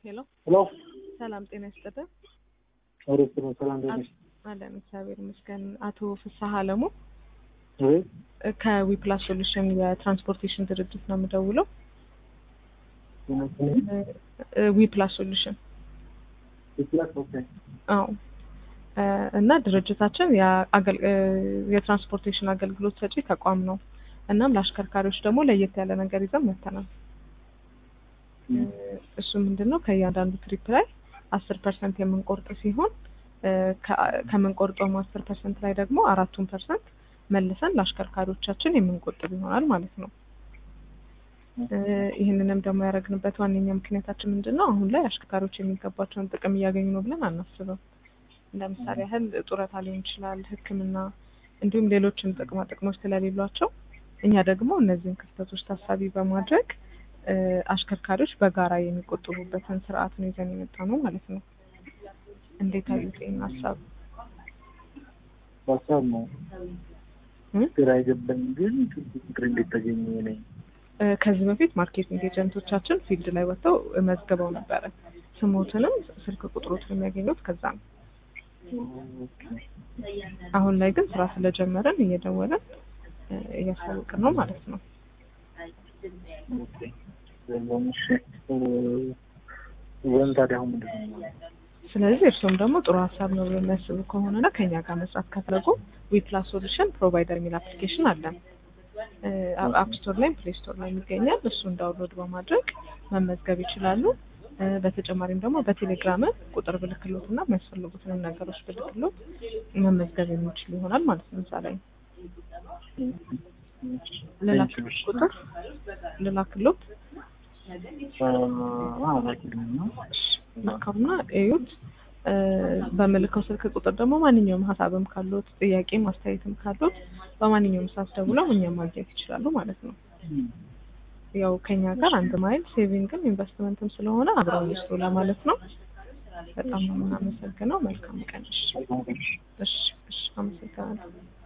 ሄሎ ሄሎ ሰላም ጤና ይስጥልን። አውሬት ነው። ሰላም ደነሽ አለን እግዚአብሔር ይመስገን። አቶ ፍስሀ አለሙ ወይ ከዊፕላስ ሶሉሽን የትራንስፖርቴሽን ድርጅት ነው የምደውለው። ዊፕላስ ሶሉሽን ይችላል። ኦኬ አዎ እ እና ድርጅታችን የአገል- እ የትራንስፖርቴሽን አገልግሎት ሰጪ ተቋም ነው። እናም ለአሽከርካሪዎች ደግሞ ለየት ያለ ነገር ይዘን መጥተናል። እ እሱ ምንድን ነው ከእያንዳንዱ ትሪፕ ላይ አስር ፐርሰንት የምንቆርጥ ሲሆን እ ከ- ከምንቆርጠውም አስር ፐርሰንት ላይ ደግሞ አራቱን ፐርሰንት መልሰን ለአሽከርካሪዎቻችን የምንቆጥብ ይሆናል ማለት ነው። እ ይህንንም ደግሞ ያደረግንበት ዋነኛ ምክንያታችን ምንድን ነው? አሁን ላይ አሽከርካሪዎች የሚገባቸውን ጥቅም እያገኙ ነው ብለን አናስብም። ለምሳሌ ያህል ጡረታ ሊሆን ይችላል፣ ሕክምና እንዲሁም ሌሎችም ጥቅማ ጥቅሞች ስለሌሏቸው እኛ ደግሞ እነዚህን ክፍተቶች ታሳቢ በማድረግ እ አሽከርካሪዎች በጋራ የሚቆጥቡበትን ስርዓት ነው ይዘን የመጣ ነው ማለት ነው። እንዴት አዩት ይህን ሀሳብ? ሀሳብ ነው እ? ግራ አይገባኝ፣ ግን ችግር እንዴት ተገኘ ነኝ እ ከዚህ በፊት ማርኬቲንግ ኤጀንቶቻችን ፊልድ ላይ ወጥተው መዝግበው ነበረ። ስሞትንም ስልክ ቁጥሮትን የሚያገኙት ከዛ ነው። አሁን ላይ ግን ስራ ስለጀመረን እየደወለን እ እያሳወቅን ነው ማለት ነው። ወይም ታዲያ አሁን ምንድን ነው ስለዚህ እርስዎም ደግሞ ጥሩ ሀሳብ ነው ብሎ የሚያስቡ ከሆነና ከኛ ጋር መስራት ከፈለጉ ዊፕላስ ሶሉሽን ፕሮቫይደር የሚል አፕሊኬሽን አለን። አፕ ስቶር ላይም ፕሌይ ስቶር ላይ ይገኛል። እሱን ዳውንሎድ በማድረግ መመዝገብ ይችላሉ። እ በተጨማሪም ደግሞ በቴሌግራም ቁጥር ብልክሎት እና የሚያስፈልጉትንም ነገሮች ብልክሎት መመዝገብ የሚችል ይሆናል ማለት ነው። እዛ ላይ ልላክሎት ቁጥር ልላክሎት ልካውና እዩት። እ በምልከው ስልክ ቁጥር ደግሞ ማንኛውም ሀሳብም ካሉት ጥያቄም አስተያየትም ካሉት በማንኛውም ሰዓት ደውለው እኛም ማግኘት ይችላሉ ማለት ነው። ያው ከኛ ጋር አንድ ማይል ሴቪንግም ኢንቨስትመንትም ስለሆነ አብረው ይስሩ ለማለት ነው። በጣም ነው የምናመሰግነው። መልካም ቀን። እሺ፣ እሺ፣ እሺ፣ አመሰግናለሁ።